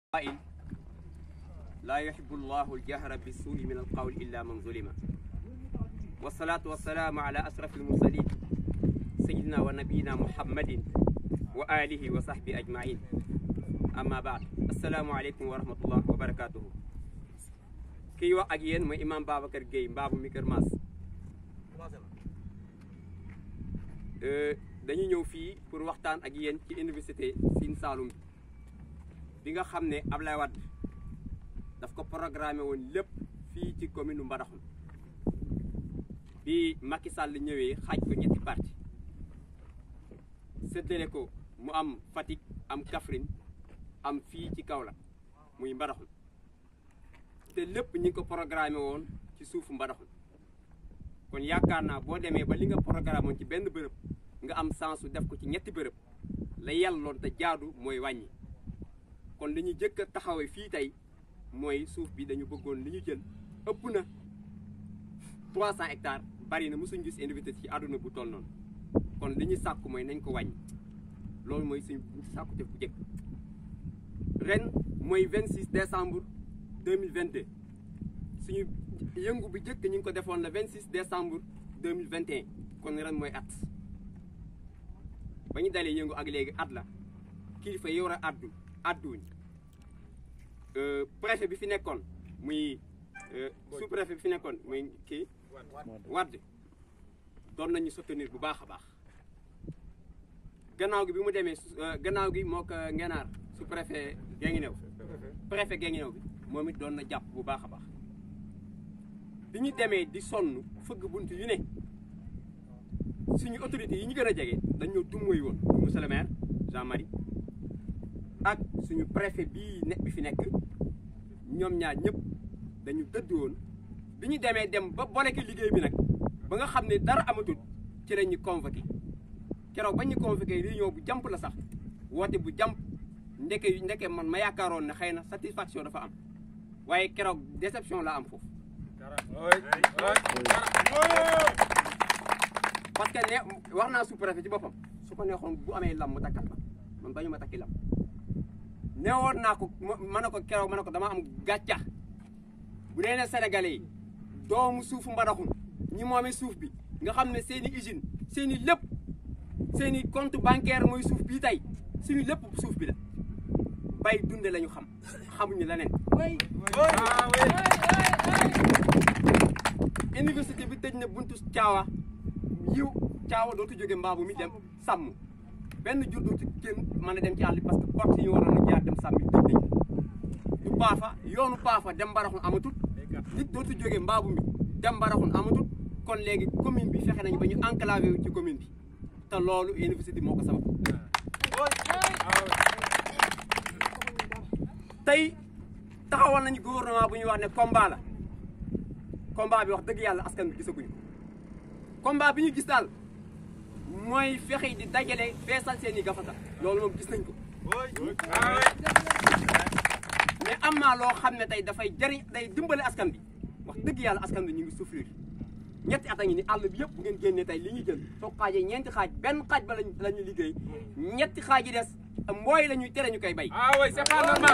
قائل لا يحب الله الجهر بالسوء من القول إلا من ظلم والصلاة والسلام على أشرف المرسلين سيدنا ونبينا محمد وآله وصحبه أجمعين أما بعد السلام عليكم ورحمة الله وبركاته kii wax ak yéen mooy imam Babacar Gueye mbaabu mi Kër Maas dañu ñëw fii pour waxtaan ak yéen ci université Sine Saloum bi nga xam ne Ablaye Wade daf ko programmé woon lépp fii ci commune Mbadakhoune bi Macky Sall ñëwee xaaj ko ñetti parti séddale ko mu am Fatick am Kaffrine am fii ci Kaolack muy Mbadakhoune te lépp ñi ngi ko programmé woon ci suufu Mbadakhoune kon yaakaar naa boo demee ba li nga programme woon ci benn bërëb nga am sensu def ko ci ñetti bërëb la yelloon te jaadu mooy wàññi kon li ñu jëkk a taxawee fii tey mooy suuf bi dañu bëggoon li ñu jël ëpp na 300 hectares bari na mosuñu gis université ci àdduna bu toll noonu kon li ñu sàkku mooy nañ ko wàññi loolu mooy suñu sàkku def bu jëkk ren mooy 26 décembre 2022 suñu yëngu bu jëkk ñu ngi ko defoon le 26 décembre 2021 kon ren mooy at ba ñu dalee yëngu ak léegi at la kilifa yi war a addu adduñ préfet bi fi nekkoon muy sous préfet bi fi nekkoon muy kii Wade doon nañu soutenir bu baax a baax gannaaw gi bi mu demee gannaaw gi moo ko ngenaar sous préfet Guinguinéo préfet Guinguinéo bi moom it doon na jàpp bu baax a baax bi ñu demee di sonn fëgg bunt yu ne suñu autorités yi ñu gën a jege dañoo dummóoy woon monsieur le maire Jean-Marie ak suñu préfet bii ne bi fi nekk ñoom ñaar ñëpp dañu dëdd woon bi ñu demee dem ba boleke liggéey bi nag ba nga xam ne dara amatul ci la ñu convoqué keroog ba ñu convoqué réunion bu jàmp la sax woote bu jàmp ndeke ndeke man ma yaakaaroon ne xëy na satisfaction dafa am waaye keroog déception la am foofu parce que ne wax naa sous-préfet ci boppam su ko neexoon bu amee lam mu takkal ma man bañu ma takki lam neewoon naa ko ma ne ko keroog ma ne ko dama am gàcca bu dee ne sénégalais yi doomu suufu Mbadakhoune ñi moomee suuf bi nga xam ne seen i usine seen i lépp seen i compte bancaire mooy suuf bii tey suñu lépp suuf bi la bay dunde la ñu xam xamuñu leneen université bi tëj na buntu caawa yiw caawa dootu jóge mbaabu mi dem sàmm benn jur dootu kenn mën a dem ci àll bi parce que porte yi ñu waroon a jaar dem sàmmi tëj nañ du paafa yoonu paafa dem Mbadakhoune amatul nit dootu jóge mbaabu mi dem Mbadakhoune amatul kon léegi commune bi fexe nañu ba ñu enclavé wu ci commune bi te loolu université moo ko sabab tey taxawal nañu gouvernement bu ñuy wax ne combat la combat bi wax dëgg yàlla askan bi gisaguñu ko combat bi ñu gis daal mooy fexe di dajale feesal seen i gafaka loolu moom gis nañ ko mais am naa loo xam ne tey dafay jëriñ day dimbale askan bi wax dëgg yàlla askan bi ñu ngi souffrir ñetti at a ngi ni àll bi yëpp bu ngeen génnee tey li ñuy jël soo xaajee ñeenti xaaj benn xaaj ba lañ la ñu liggéey ñetti xaaj yi des mbooy la ñuy tere ñu koy bay ah oui c'est pas normal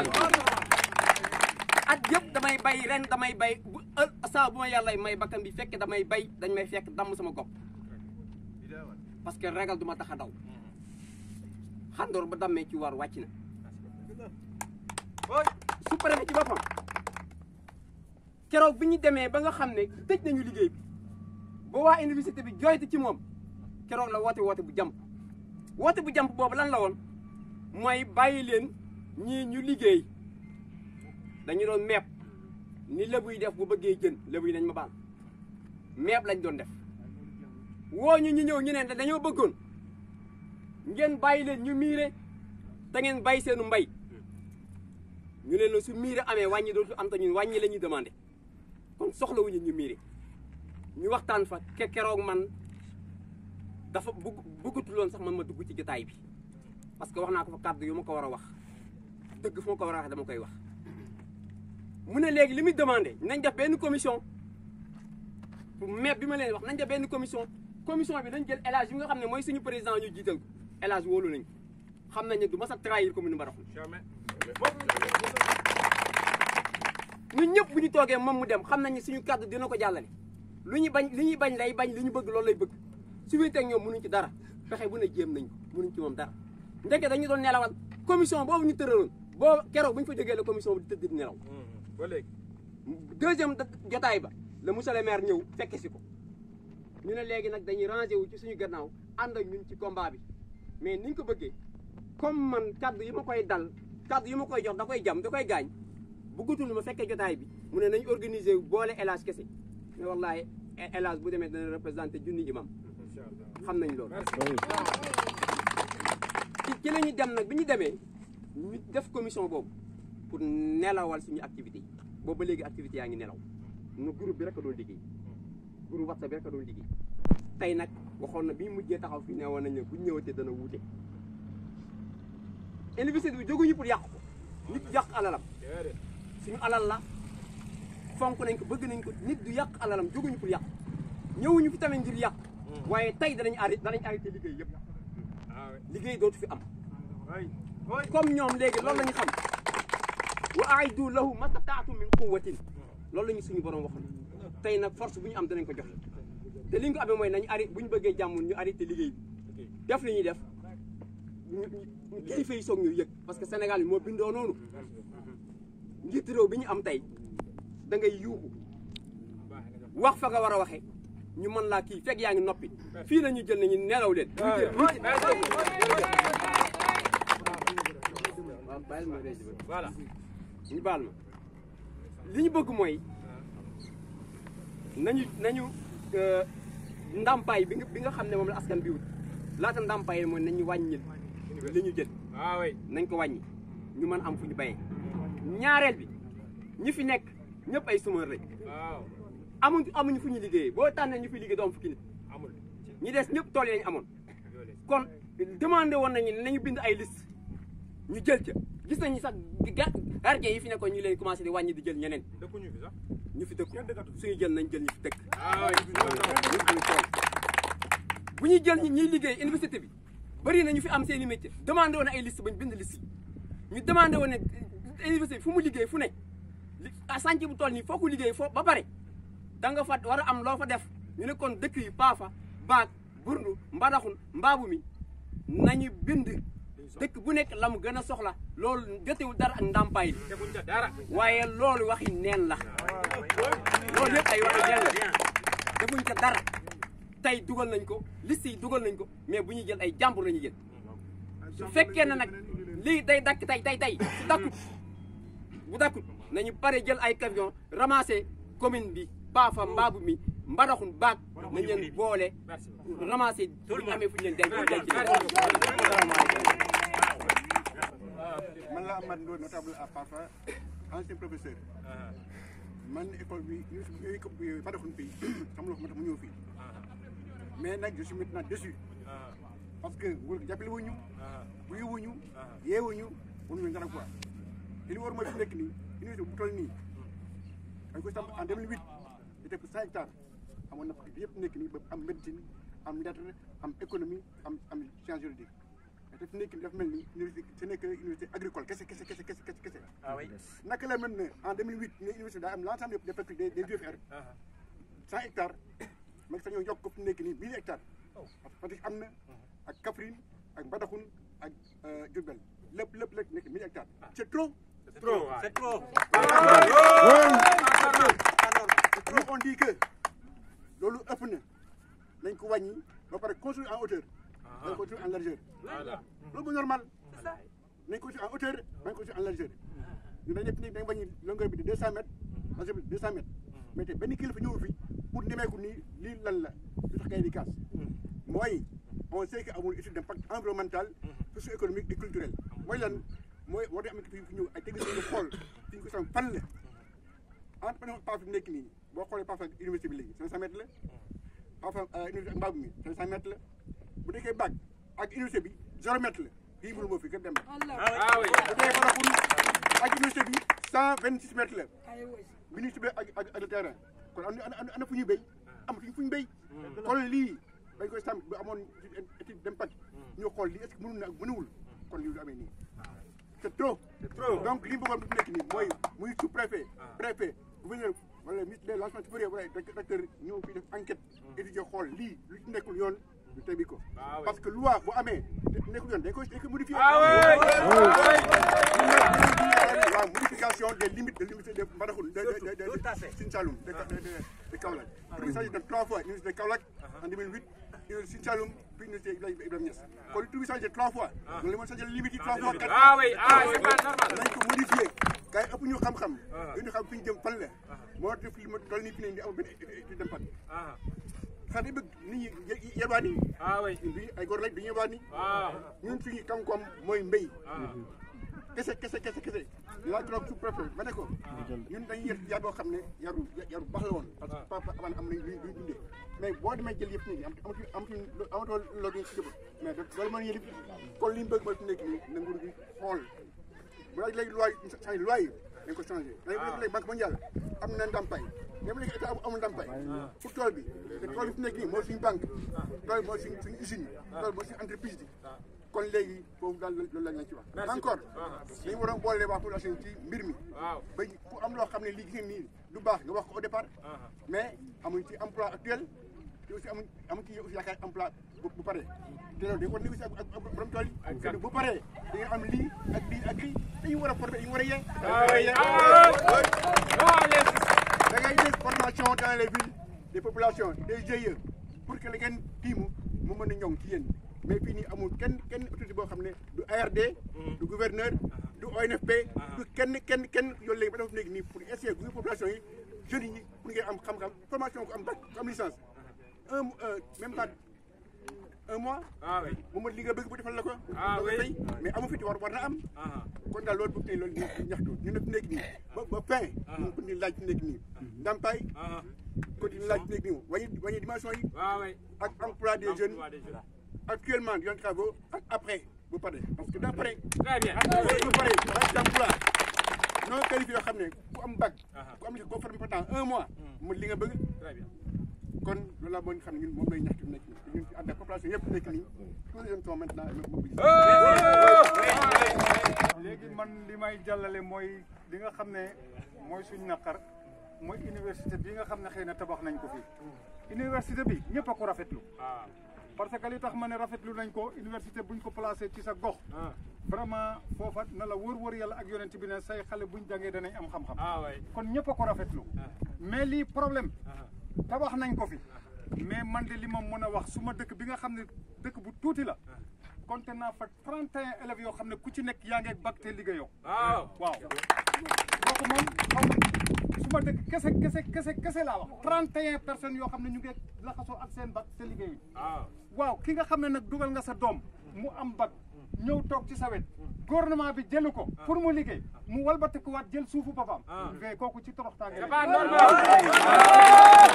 at yëpp damay bay ren damay bay bu saa bu ma yàlla may bakkan bi fekk damay bay dañ may fekk damm sama gopp parce que ragal du ma tax a daw xandoor ba dammee ci war wàcc na su préfet ci boppam keroog bi ñu demee ba nga xam ne tëj nañu liggéey bi ba waa université bi jooyte ci moom keroog la woote woote bu jàmp woote bu jàmp boobu lan la woon mooy bàyyi leen ñii ñu liggéey dañu doon meeb ni lébu yi def bu bëggee jën lébu yi nañ ma baal meeb lañ doon def woo ñu ñu ñëw ñu ne dañoo bëggoon ngeen bàyyi leen ñu miire te ngeen bàyyi seenu mbay ñu leen su miire amee wàññi dootu am te ñun wàññi la ñuy demandé kon soxlawuñu ñu miire ñu waxtaan fa ke keroog man dafa bugg bëggatuloon sax man ma dugg ci jotaay bi parce que wax naa ko fa kàddu yu ma ko war a wax dëgg fu ma ko war a wax dama koy wax mu ne léegi li muy demandé nañ def benn commission pour meeb bi ma leen wax nañ def benn commission commission bi nañ jël élage yi nga xam ne mooy suñu président ñu jiital ko élage wóolu nañ xam nañ ne du mas a trahir commune Mbadakhoune Jamais. ñun ñëpp bu ñu toogee moom mu dem xam nañ ne suñu kàddu dina ko jàllale lu ñu bañ li ñuy bañ lay bañ li ñu bëgg loolu lay bëgg su wéetee ak ñoom mënuñ ci dara fexe bu ne jéem nañ ko mënuñ ci moom dara ndeke dañu doon nelawal commission boobu ñu tëraloon boo keroog bu ñu fa jógee la commission bi di tëdd di nelaw ba léegi deuxième jotaay ba la monsieur le maire ñëw fekke si ko ñu ne léegi nag dañuy rangé wu ci suñu gannaaw ànd ak ñun ci combat bi mais niñ ko bëggee comme man kaddu yi ma koy dal kaddu yi ma koy jox da koy jam da koy gaañ bëggatul ma fekkee jotaay bi mu ne nañ organiser wu boole élage kese mais wallaahi élage bu demee dana représenté junni imam incha allah xam nañ loolu merci ci ci la ñu dem nag bi ñu demee ñu def commission boobu pour nelawal suñu activité yi boobu ba léegi activité yaa ngi nelaw nu groupe bi rek a doon liggéey groupe WhatsApp bi rek a doon liggéey tey nag waxoon na bi ñu mujjee taxaw fii ne woon nañ ne bu ñu ñëwatee dana wuute université bi jóguñu pour yàq ko nit yàq alalam déedéet suñu alal la fonk nañ ko bëgg nañ ko nit du yàq alalam jóguñu pour yàq ñëwuñu fi tamit ngir yàq waaye tey danañ arrêté danañ arrêté liggéey yëpp ah oui liggéey dootu fi am oui oui comme ñoom léegi loolu la ñu xam wa aiddu lahu mastataatu min quwwatin loolu la ñu suñu borom waxoon tey nag force bu ñu am danañ ko joxe te li ñu ko amee mooy nañu arrêté bu ñu bëggee jàmm ñu arrêté liggéey bi def li ñuy def ñu ñu kilifa yi soog ñu yëg parce que Sénégal bi moo bindoo noonu njiit réew bi ñu am tey da ngay yuuxu wax fa nga war a waxee ñu mën laa kii fekk yaa ngi noppi fii la ñu jël nañu nelaw leen. ñu jël waaw bàyyil ma rési ba voilà ñu baal ma li ñu bëgg mooy nañu nañu euh, ndàmpaay bi nga bi nga xam ne moom la askan bi wut laata ndàmpaay mooy nañu wàññil li ñu jël ah oui nañ ko wàññi ñu mën am fu ñu bayee ñaareel bi ñi fi nekk ñëpp ay chômeur lañ waaw amuñ amuñu fu ñu liggéeyee boo tànnee ñu fi liggéey doo am fukki nit amul ñi des ñëpp tool yi lañ amoon kon demandé woon nañu ne nañu bind ay liste ñu jël ca gis nañu sax ga gardien yi fi nekkoon ñu leen commencé di wàññi di jël ñeneen dëkkuñu fi sax ñu fi dëkk suñu jël nañ jël ñu fi dëkk ah oui ñu suñu tool bu ñuy jël ñi ñuy liggéey université bi bëri na ñu fi am seen i métier demandé woon ay liste ba ñu bind liste yi ñu demandé woon ne université bi fu mu liggéey fu ne li ah sànc bu toll nii foo ko liggéey foo ba pare da nga fa war a am loo fa def ñu ne kon dëkk yi paafa baag burndu mbadaxun mbaabu mi nañu bind dëkk bu nekk la mu gën a soxla loolu jotewul dara ak ndàmpaay li defuñ ca dara waaye loolu waxi neen la loolu yëpp ay waxi neen la defuñ ca dara tey dugal nañ ko liste yi dugal nañ ko mais bu ñuy jël ay jàmbur la ñuy jël su fekkee ne nag lii day dakk tey tey tey su dakkut bu dakkut nañu pare jël ay camion ramasser commune bi Paafa Mbaabu mi Mbadaxun baag nañ leen boole merci ramasser bu ñu amee fu ñu leen denc denc leen. man la Amath Ndoye notable à Pafa ancien professeur man école bi école bi Mbadakhoune fii xam nga moo tax mu ñëw fii mais nag je suis maintenant déçu parce que nguur gi jàppale wuñu buy wuñu yeewuñu mënuñu dara quoi te li war mooy fi nekk nii université bu toll nii dañ ko samp en 2008 c'était pour 5 hectares amoon na ko yëpp nekk nii ba am médecine am lettre am économie am am science juridique te fi nekk nii dafa mel ni université ce n'est que université agricole kese kese kese kese kese kese naka la mel ne en 2008 ne université daa am l'ensemble des des des des UFR 100 hectares mag sax ñoo yokk ko fi nekk nii 1000 hectares parce que Fatick am na ak Kaffrine ak Mbadakhoune ak Diourbel lépp lépp lépp nekk 1000 hectares c'est trop c'est trop c'est trop nous on dit que loolu ëpp na nañ ko wàññi ba pare construire en hauteur nañ ko construire en largeur voilà loolu bu normal nañ ko construire en hauteur nañ ko construire en largeur ñu dañ nekk nii dañ wàññi longueur bi de 200 mètres largeur bi de 200 mètres mais te benn kilifa ñëw fi pour nemeeku nii lii lan la lu tax kay di kaas mooy on sait que amul étude d'impact environnemental socio-économique et culturel mooy lan mooy war na am fi ñëw ay technicien ñu xool fi ñu ko sam fan la entre par exemple Pafa fi nekk nii boo xoolee Pafa université bi léegi 500 mètres la Pafa université ak Mbaabu mi 500 mètres la bu nekkee bac ak université bi 0 mètre la fii mënu moo fi gën dem ah oui bu dee Mbadakhoune ak université bi 126 mètres la bi ñu tibee ak ak ak le terrain kon am na am na fu ñuy béy amatuñ fu ñu béy kon lii dañ koy sàmm bu amoon étude d'impact ñu xool lii est-ce que mënul na ak mënuwul kon lii du amee nii c'est trop. C'est trop. donc li mu bëggoon bu nekk nii mooy muy sous préfet. préfet gouverneur wala ministre de l'enseignement supérieur wala directeur ñëw fii def enquête. étudier xool lii lu ci nekkul yoon ñu teggi ko. Ah ouais. parce que loi bu amee te nekkul yoon dañ koy dañ koy modifier. Ah ouais. la modification des limites de l'université de Mbadakhoune de de de Tout à fait. de Sine Saloum de de de de Kaolack. il s'agit de trois fois université de Kaolack en 2008 université Sine Saloum puis université Ibrahima Ibrahima Niass. kon lu tuuti changé trois fois. donc li ma changé limite yi trois fois quatre Ah oui, ah c'est pas normal. nañ ko modifié gars yi ëpp ñu xam-xam. ñu xam fi ñu jëm fan la. moo def li ma toll nii fi ne nii amul benn étude d'impact. Ah, sax day bëgg nit ñi ye- yelwaan yi. ah oui. ñun bi ay góor lañ dañuy yelwaan yi. Ah, ñun suñu kam-kam mooy mbéy. ah. kese kese kese kese laa trop sous préfet ma ne ko ñun dañuy yar yar boo xam ne yaru yaru baax la woon parce que papa avant am nañ luñ luñ dundee mais boo demee jël yëpp nit ñi am amatu amatu amatoo loolu si jëbal mais da loolu mën yëlif kon li ñu bëgg mooy fi nekk nii na nguur gi xool bu laaj léegi loi yi changé loi yi dañ ko changé léegi léegi banque mondiale am na ndàmpaay même léegi état amul ndàmpaay pour tool bi te tool bi fi nekk nii mooy suñu banque tool bi mooy suñu suñu usine yi tool bi mooy suñu entreprise bi kon léegi foofu daal loolu lañ leen ci wax Merci. encore dañu war a boole waa population ci mbir mi Waaw. ba ku am loo xam ne lii gis ngeen nii du baax nga wax ko au départ mais amuñ ci emploi actuel te aussi amuñ amuñ ci aussi yaakaar emploi bu bu paree te loolu dañ ko négocier ak ak borom tool yi te bu paree da ngeen am lii ak lii ak lii dañu war a former dañu war a yee Ah oui, ah oui. Ah, les- da ngay def formation dans les villes des populations des GIE pour que la ngeen tiimu mu mën a ñoŋ ci yéen mais fii nii amul kenn kenn autorité boo xam ne du ARD du gouverneur du ONFP du kenn kenn kenn yoolu léegi ba dafa nekk nii pour essayer gu population yi jeunes yi pour ngeen am xam-xam formation ku am bac ku am licence un euh, même pas un mois Ah oui. mu mën li nga bëgg bu defal la ko Ah da nga oui. fay mais amu fi war war na am Ah, kon daal loolu bëgg nañ loolu ñu ñaxtu ñu ne fi nekk nii ba ba fin ñu ko ni laaj fi nekk nii ndàmpaay ah. continue laaj fi nekk nii wàññi wàññi dimension yi Ah oui. ak emploi des jeunes Emploi des jeunes. actuellement yoon travaux ak après bu paree parce que d'après Très bien. bu paree ak d'emploi non qualifié yoo xam ne ku am bac Ah. ku am ko formé pendant un mois mu li nga bëgg Très bien. kon loolu laa mën xam ne ñun moom lay ñaxtu nekk nii ñun ci ànd ak population yëpp nekk nii tous les jeunes sont maintenant mobilisés léegi man li may jàllale mooy li nga xam ne mooy suñ naqar mooy université bi nga xam ne xëy na tabax nañ ko fii université bi ñëpp a ko rafetlu Ah, parce que li tax ma ne rafetlu nañ ko université buñ ko placé ci sa gox ah. vraiment foofa na la wër-wër yàlla ak yonent bi ne say xale buñ jàngee danañ am xam-xam Ah oui. kon ñëpp a ko rafetlu mais lii problème Ah, tabax nañ ko fi mais man de li ma mën a wax su ma dëkk bi nga xam ne dëkk bu tuuti la compté naa fa 31 élèves yoo xam ne ku ci nekk yaa ngi ak bac te liggéeyoo Waaw. waaw kooku moom xaw ma su ma dëkk kese kese kese kese laa wax 31 personnes yoo xam ne ñu ngi laxasoo ak seen bac te liggéeyu Waaw. waaw ki nga xam ne nag dugal nga sa doom mu am bac ñëw toog ci sa wet gouvernement bi jëlu ko pour mu liggéey mu walbatikuwaat jël suufu boppam Ah. mais kooku ci toroxtaange C'est la pas normal.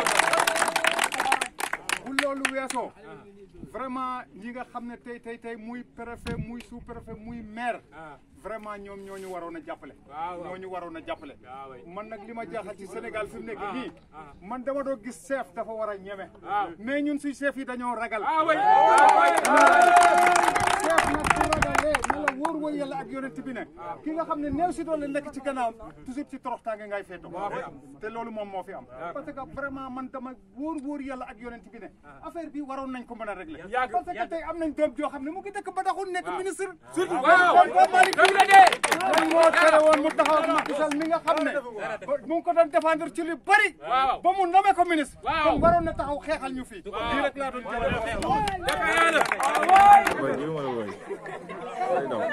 bu loolu weesoo vraiment ñi nga xam ne tey tey tey muy préfet muy sous préfet muy maire Ah. vraiment ñoom ñoo ñu waroon a jàppale Waaw, waaw. ñoo ñu waroon a jàppale Ah oui. man nag li ma jaaxal ci Sénégal fi mu nekk Ah, nii ah. man dama doo gis chef dafa war a ñeme Ah. mais ñun suy chef yi dañoo ragal Ah oui. Ah oui. chef nag su ragalee na la wóor wóor yàlla ak yonent bi ne ki nga xam ne néew si doole nekk ci gannaawam toujours ci toroxtaange ngay feeto te loolu moom moo fi am parce que vraiment man dama wóor wóor yàlla ak yonent bi ne affaire bi waroon nañ ko mën a régler Yàgg- parce que yàgg. tey am nañ doom joo xam ne mu ngi dëkk ba taxul nekk ministre surtout Waaw. Pape Malick Dëgg la de. lan moo tere woon mu taxaw ak Macky Sall mi nga xam ne ba- mu ngi ko doon défendre ci lu bari Waaw. ba mu nommé ko ministre Waaw. kon waroon na taxaw xeexal ñu fii lii rek laa doon jëlee Dëgg la. Boy, give him one boy. Lay down.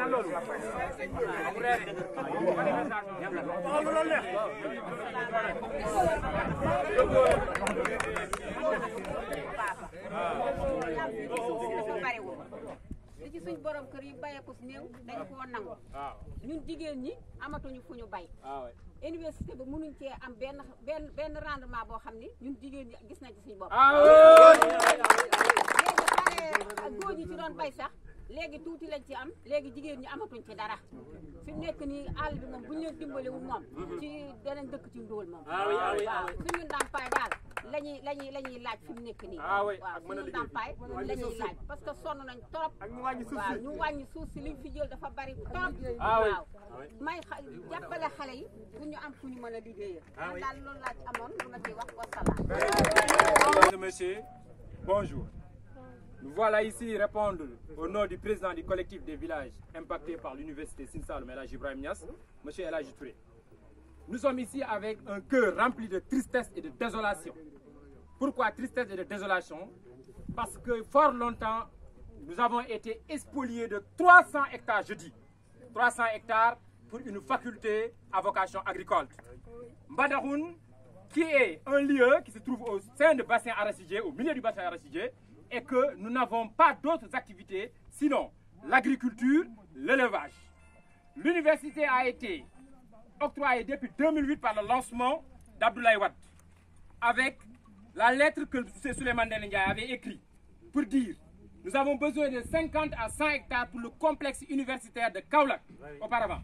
li ci suñ borom kër yi bayeeku si néew dañu koo nangu Waaw. ñun jigéen ñi amatuñu fu ñu bay Ah oui. université ba mënuñ cee am benn benn benn rendement boo xam ni ñun jigéen ñi gis nañ ci suñu bopp Ah oui. léegi xale ak góor ñi ci doon bay sax léegi tuuti lañ ci am léegi jigéen ñi amatuñ ci dara fi mu nekk nii àll bi moom bu ñu leen dimbalewul moom ci danañ dëkk ci ndóol moom Ah oui, ah oui, ah waaw oui. suñu ndàmpaay daal la ñuy la ñuy la ñuy laaj fi mu nekk nii Ah oui, waaw ak mën a suñu liggéey. ndàmpaay la ñuy laaj parce que sonn nañ trop ak ñu wàññi suuf waaw si ñu wàññi suuf si liñ fi jël dafa bari trop Ah oui. waaw may xa- jàppale xale yi pour ñu am fu ñu mën a liggéeyee man daal loolu laa ci amoon lu ma ciy wax wasalaam Mesdames et messieurs, bonjour. Nous voilà ici répondre au nom du président du collectif des villages impactés par l'université Sinsaloum El Hadji Ibrahim Niass, M. El Hadji Touré. Nous sommes ici avec un cœur rempli de tristesse et de désolation. Pourquoi tristesse et de désolation Parce que fort longtemps, nous avons été spoliés de 300 hectares, je dis. 300 hectares pour une faculté à vocation agricole. Mbadahoun, qui est un lieu qui se trouve au sein du bassin arachidier, au milieu du bassin arachidier, et que nous n'avons pas d'autres activités sinon l'agriculture, l'élevage. L'université a été octroyée depuis 2008 par le lancement d'Abdoulaye Wade, avec la lettre que M. Souleymane Ndéné Ndiaye avait écrite pour dire nous avons besoin de 50 à 100 hectares pour le complexe universitaire de Kaolack auparavant.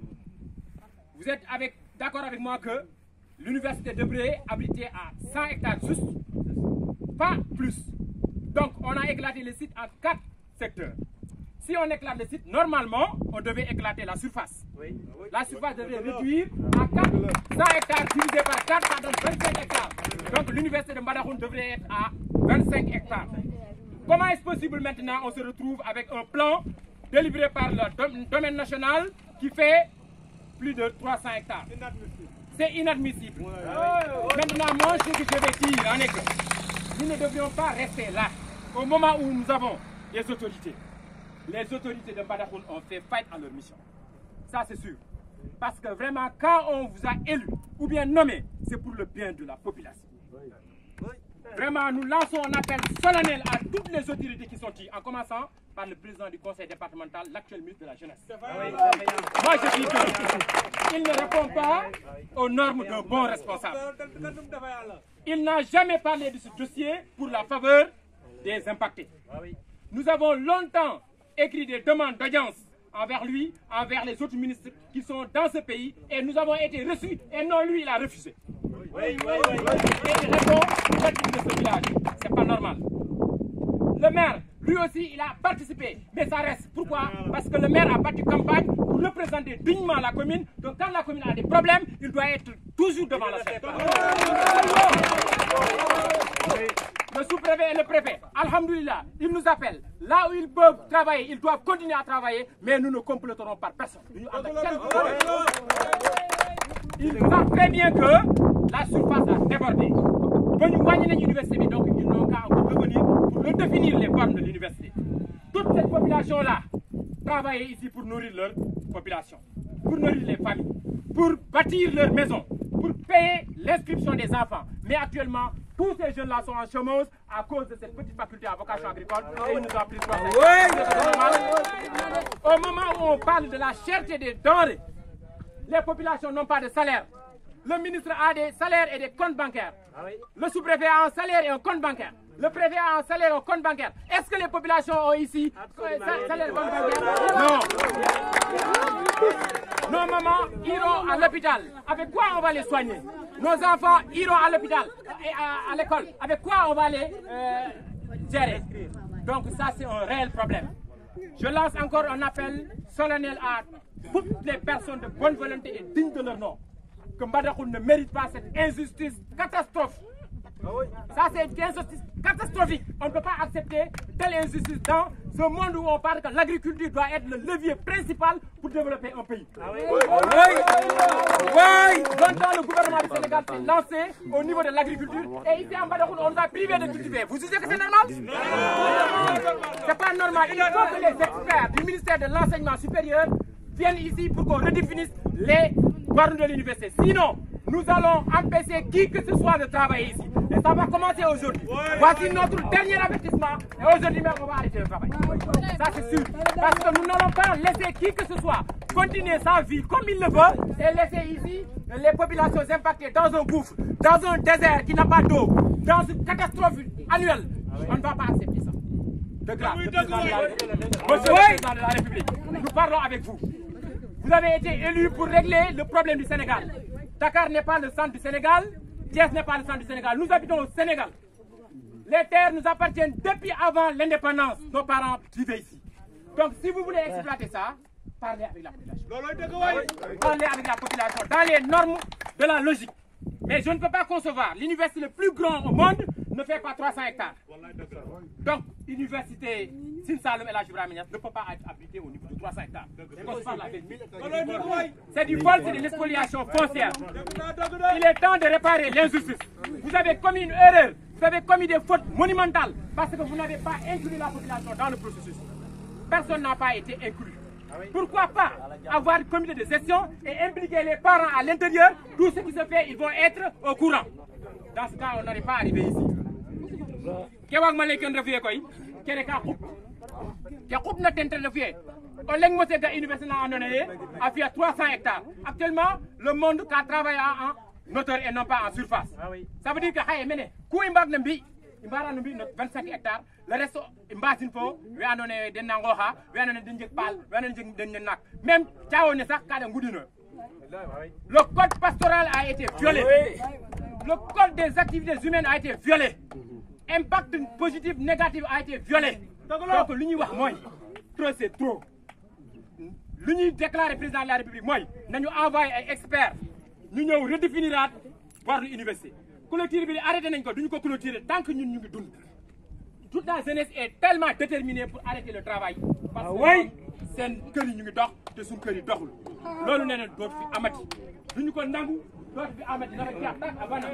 Vous êtes avec- d'accord avec moi que l'université devrait abriter à 100 hectares juste, pas plus. Donc on a éclaté le site en quatre secteurs. Si on éclate le site, normalement, on devait éclater la surface. La surface devrait réduire à 4, 100 hectares divisé par 4, ça donne 25 hectares. Donc l'université de Mbadakhoune devrait être à 25 hectares. Comment est-ce possible maintenant on se retrouve avec un plan délivré par le dom- domaine national qui fait plus de 300 hectares C'est inadmissible. Maintenant, moi, ce que je vais dire en est que nous ne devrions pas rester là au moment où nous avons les autorités. Les autorités de Mbadakhoune ont fait faillite à leur mission. Ça, c'est sûr. Parce que vraiment, quand on vous a élu ou bien nommé, c'est pour le bien de la population. Vraiment, nous lançons un appel solennel à toutes les autorités qui sont ici, en commençant par le président du conseil départemental, l'actuel ministre de la Jeunesse. Moi, je dis qu'il ne répond pas aux normes d'un bon responsable. Il n'a jamais parlé de ce dossier pour la faveur des impactés. Nous avons longtemps écrit des demandes d'audience envers lui, envers les autres ministres qui sont dans ce pays, et nous avons été reçus, et non lui, il a refusé. Et il répond au de ce village. C'est pas normal. Le maire, lui aussi, il a participé, mais ça reste. Pourquoi Parce que le maire a battu campagne pour représenter dignement la commune. Donc quand la commune a des problèmes, il doit être toujours devant la scène. Le sous-préfet et le préfet, Alhamdulillah, ils nous appellent. Là où ils peuvent travailler, ils doivent continuer à travailler, mais nous ne compléterons par personne. Nous en avons quel- Ils savent très bien que la surface a débordé. Ba ñu wàññi nañ université bi, donc ils n'ont qu'à encore revenir pour redéfinir les bornes de l'université. Toute cette population-là travaillait ici pour nourrir leur population, pour nourrir les familles, pour bâtir leur maison, pour payer l'inscription des enfants. Mais actuellement, tous ces jeunes-là sont en chômage à cause de cette petite faculté à vocation agricole et ils nous ont pris trois Au moment où on parle de la cherté des denrées, les populations n'ont pas de salaire. Le ministre a des salaires et des comptes bancaires. Le sous-préfet a un salaire et un compte bancaire. Le préfet a un salaire et un compte bancaire. Est-ce que les populations ont ici un salaire et un compte bancaire Non. Nos mamans iront à l'hôpital. Avec quoi on va les soigner Nos enfants iront à l'hôpital et à, à l'école. Avec quoi on va les euh, gérer Donc ça, c'est un réel problème. Je lance encore un appel solennel à toutes les personnes de bonne volonté et dignes de leur nom. Que Mbadakhoune ne mérite pas cette injustice catastrophe. Ça, c'est une injustice catastrophique. On ne peut pas accepter telle injustice dans ce monde où on parle que l'agriculture doit être le levier principal pour développer un pays. Oui, Longtemps, le gouvernement du Sénégal s'est lancé au niveau de l'agriculture et ici en Mbadakhoune, on nous a privé de cultiver. Vous jugez que c'est normal C'est pas normal. Il faut que les experts du ministère de l'Enseignement supérieur viennent ici pour qu'on redéfinisse les bornes de l'université. Sinon, nous allons empêcher qui que ce soit de travailler ici. Et ça va commencer aujourd'hui. Voici notre dernier avertissement. Et aujourd'hui même, on va arrêter le travail. Ça, c'est sûr. Parce que nous n'allons pas laisser qui que ce soit continuer sa vie comme il le veut et laisser ici les populations impactées dans un gouffre, dans un désert qui n'a pas d'eau, dans une catastrophe annuelle. On ne va pas accepter ça. De grâce, le président de la République. Monsieur le président de la République, nous parlons avec vous. Vous avez été élu pour régler le problème du Sénégal. Dakar n'est pas le centre du Sénégal. Thiès n'est pas le centre du Sénégal. Nous habitons au Sénégal. Les terres nous appartiennent depuis avant l'indépendance. Nos parents vivaient ici. Donc si vous voulez exploiter ça, parlez avec la population. Parlez avec la population dans les normes de la logique. Mais je ne peux pas concevoir. L'université le plus grand au monde ne fait pas 300 hectares. Donc, l'université Sinsalom et la Niass ne peut pas être habitée au niveau de 300 hectares. Qu'on se parle la vérité. C'est du vol, c'est de l'expoliation foncière. Il est temps de réparer l'injustice. Vous avez commis une erreur. Vous avez commis des fautes monumentales parce que vous n'avez pas inclus la population dans le processus. Personne n'a pas été inclus. Pourquoi pas avoir un comité de gestion et impliquer les parents à l'intérieur Tout ce qui se fait, ils vont être au courant. Dans ce cas, on n'aurait pas arrivé ici. Kewak malay ken refiye koy kene ka xup ke xup na ten ten refiye o leng mo ga université na andona ye a fiya 300 hectares actuellement le monde ka travaille en hauteur et non pas en surface ça veut dire que xaye mene ku i mbaag na mbi i mbara no mbi no 25 hectares le reste i mbasin fo we andona ye den na ngooxa we andona ye den jeg paal we andona ye den naak même caawo ne sax ka da ngudinoyo le code pastoral a été violé le code des activités humaines a été violé impact positif négatif a été violé donc lu ñuy wax mooy trop c'est trop lu ñuy déclarer président de la république mooy nañu envoyé ay experts ñu ñëw redéfiniraat bordre université clôture bi arrêté nañ ko duñu ko clôturer tant que ñun ñu ngi dund toute la jeunesse est tellement déterminée pour arrêter le travail parce que seen kër yi ñu ngi dox te suñ kër yi doxul loolu nee na dootu fi amati duñu ko nangu dootu fi amati dafa jeex tak abana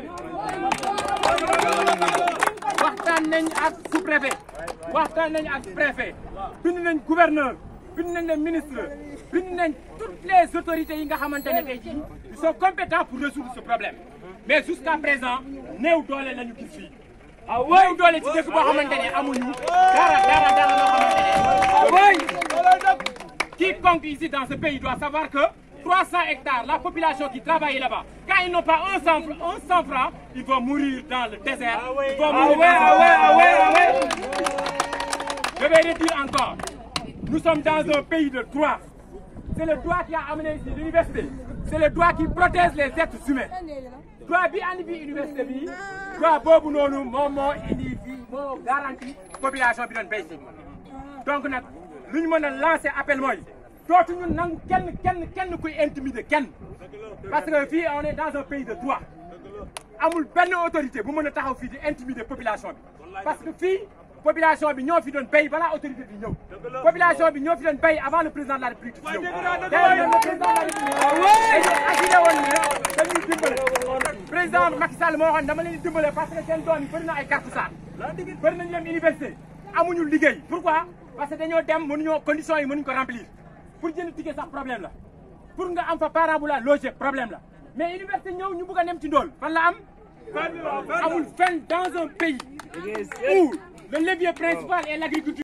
waxtaan nañ ak sous-préfet waxtaan nañ ak préfet bind nañ gouverneur bind nañ les ministres bind nañ toutes les autorités yi nga xamante ne tey jii ils sont compétents pour résoudre ce problème mais jusqu'à présent néew doole lañu gis fii néew doole ci dëkk boo xamante ne amuñu dara dara dara loo xamante ne quiconque ici dans ce pays doit savoir que 300 hectares, la population qui travaille là-bas, quand ils n'ont pas un sang, un sang franc, ils vont mourir dans le désert. Ils vont mourir dans le Je vais le dire encore. Nous sommes dans un pays de droit. C'est le droit qui a amené ici l'université. C'est le droit qui protège les êtres humains. droit bi andi bi université bi droit boobu noonu moom moo indi fii moo garanti population bi doon béy si donc nag lu ñu mën a lancer appel mooy dootuñu nangu kenn kenn kenn kuy intimider kenn parce que fii on est dans un pays de droit amul benn autorité bu mën a taxaw fii di intimider population bi parce que fii population bi ñoo fi doon béy balaa autorité bi ñëw population bi ñoo fi doon béy avant le président de la république di ñëw d'ailleurs le président de la république dañu assuré woon ne dañuy dimbale président Macky Sall moo waxoon dama leen di dimbale parce que seen doom yi bëri na ay carte sar bëri nañu dem université amuñu liggéey pourquoi parce que dañoo dem mënuñoo conditions yi mënuñu ko remplir pour jënd ticket sax problème la pour nga am fa parent bu la loger problème la mais université ñëw ñu bëgg a dem ci ndóol fan la am amul fenn dans un pays où le levier principal est l'agriculture